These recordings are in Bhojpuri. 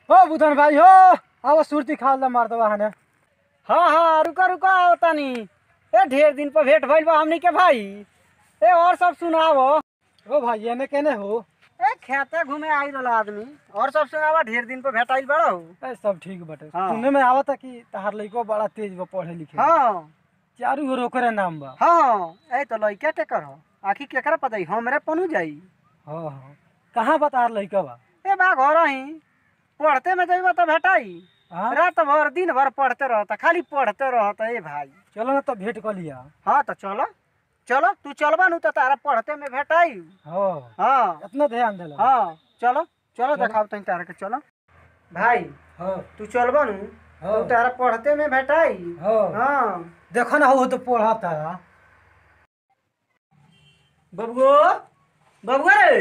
हो बुधन भाई हो अब सुरती खाल दा मार दवा हने हाँ हाँ रुका रुका आओ तनी ए ढेर दिन पर भेंट भइल बा हमनी के भाई ए और सब सुनावो ओ भाई एने केने हो ए खेते घूमे आई रहला आदमी और सब सुनावा ढेर दिन पर भेंट आइल बड़ा हो ए सब ठीक बटे हाँ। सुने में आवता कि तहार लइको बड़ा तेज बा पढ़े लिखे हाँ चारू ओर ओकरे नाम बा हाँ ए तो लइका के कर आखी केकरा पता ही हमरे पनु जाई हाँ हाँ कहाँ बा तहार लइका बा ए बा घर ही पढ़ते में जइबा तो भेटाई हाँ रात भर दिन भर पढ़ते रहता खाली पढ़ते रहता ए भाई चलो ना तो भेंट कर लिया हाँ तो चलो चलो तू चलबा नु तो तारा पढ़ते में भेटाई हाँ हाँ इतना ध्यान देला हाँ चलो चलो चलो। देखाओ तनी तारा के चलो भाई हाँ तू चलबा नु हाँ तू तारा पढ़ते में भेटाई हाँ हाँ देखो ना हो तो पढ़ता बबुओ बबुआ रे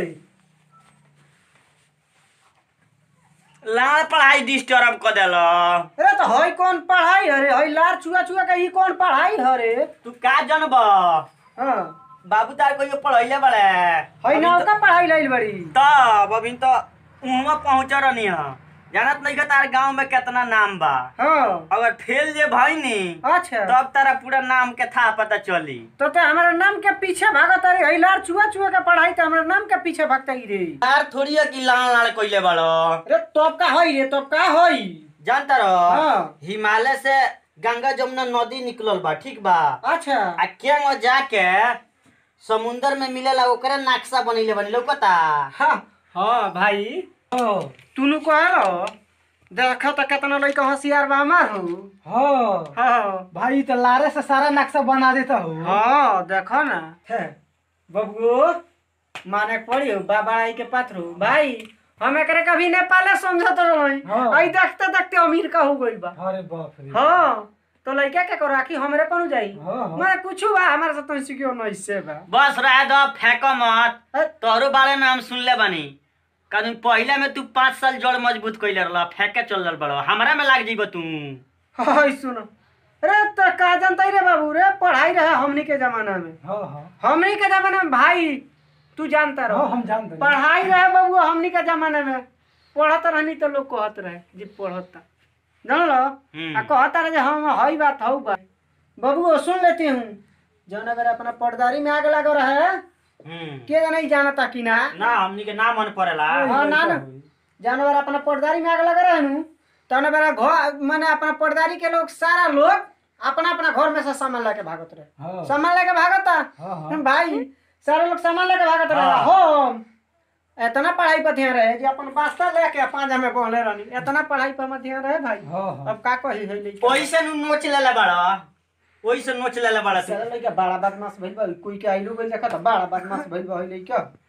लाल पढ़ाई डिस्टर्ब कर देल अरे तो हई कौन पढ़ाई हरे हई लार छुआ छुआ के ई कौन पढ़ाई हरे तू का जनब हाँ बाबू तार को पढ़ैले बड़े हई नाव का पढ़ाई लाइल बड़ी तब अभी तो उहवा पहुंच रहनी है जानत नहीं का तार गांव में कितना नाम बा हाँ अगर फेल जे भाई नी अच्छा तब तारा पूरा नाम के था पता चली तो ते हमारे नाम के पीछे भागत रे हई लार छुआ छुआ के पढ़ाई तो हमारे नाम के पीछे भागता ही रे यार थोड़ी है कि लाल लाल कोइले बड़ो अरे तब का हई रे तब का हई जानता रहो हाँ। हिमालय से गंगा जमुना नदी निकलल बा ठीक बा अच्छा आ केंग जाके समुंदर में मिलेला ओकरे नक्शा बनैले बनी लौकता हाँ हाँ भाई तूनु कहलो देखा तो कितना लड़का होशियार बा हमार हो हाँ हाँ भाई तो लारे से सारा नक्शा बना देता हो हाँ देखो ना बबुओ माने के पड़ी हो बाबा आई के पात्र हो भाई हम एकरे कभी नेपाले समझत रही हाँ। आई देखते देखते अमीर का हो गइल बा अरे बाप रे हाँ तो लड़का के करो आखी हमरे पनु जाई हाँ, हाँ। माने कुछ बा हमारे साथ तो सिक्यो नहीं से बा बस रह दो फेंको मत अ, तोहरो बारे में हम सुनले बानी कारण पहले में तू पाँच साल जड़ मजबूत कैले रहला फेंके चल रहल बड़ो हमरा में लाग जीबो तू हाय सुनो अरे तो का जानता रे बाबू रे पढ़ाई रहे हमनी के जमाना में हाँ हाँ हमनी के जमाना में भाई तू जानता रहो हाँ हम जानते हैं। पढ़ाई रहे बाबू हमनी के जमाने में पढ़त रहनी तो लोग कहत रहे जी पढ़ता जान लो हम्म। आ कहता रहे जे हम हई बात हऊ बात बाबू सुन लेती हूँ जौन अगर अपना पर्दारी में आग लगा रहे हम्म। के नहीं जानता कि ना ना हमनी के ना मन पड़ेला हाँ ना ना जानवर अपना पर्दारी में आग लगा रहे नु तौन बेरा घर माने अपना पर्दारी के लोग सारा लोग अपना अपना घर में से सामान लेके भागत रहे हाँ सामान लेके भागता हाँ हाँ भाई सारे लोग सामान लेके भागत रहे हाँ। हम इतना पढ़ाई पर ध्यान रहे कि अपन बास्ता लेके पांजा में पहले रहनी इतना पढ़ाई पर मत ध्यान रहे भाई हाँ हाँ अब का कही है लइका ओही से नु नोच लेले बड़ा ओही से नोच लेले बड़ा तू सारा लइका बड़ा बदमाश भइल बा कोई के आइलू गइल देखा त बड़ा बदमाश भइल बा लइका